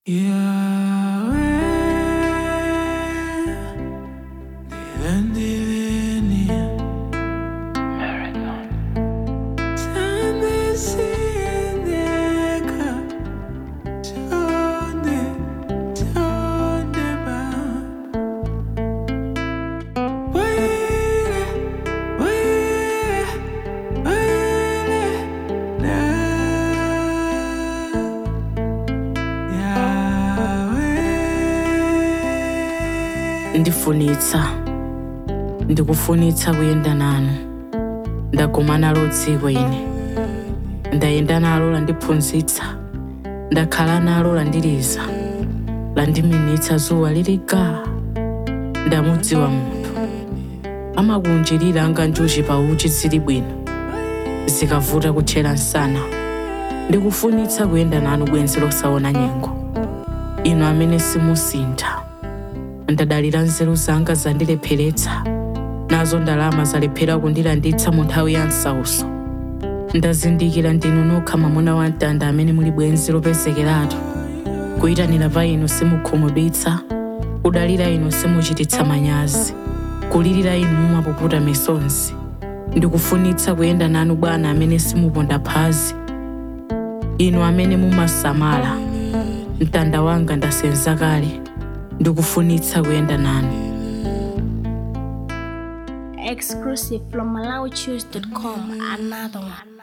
ndifunitsa ndikufunitsa kuyenda nanu ndaguma nalo dziko ine ndayenda nalo landiphunzitsa ndakhala nalo landiliza landiminitsa zuwa liliga ndamudziwa munthu amakunjirira anga njuchi pa uchi zili bwino zikavuta kutchera msana ndikufunitsa kuyenda nanu bwenzi losaona nyengo inu amene simusintha ndadalira nzeru zanga zandilepheretsa nazo ndalama zalephera kundilanditsa mu nthawi ya msauso ndazindikira ndinu nokha mwamuna wa mtanda amene muli bwenzi lopezekeratu kuyitanira pa inu simukhumudwitsa kudalira inu simuchititsa manyazi kulirira inu mumapuputa misonzi ndikufunitsa kuyenda nanu bwana amene simuponda phazi inu amene mumasamala mtanda wanga ndasenza kale ndikufunitsa kuyenda nanu exclusive from MalawiChoose.com. Another one.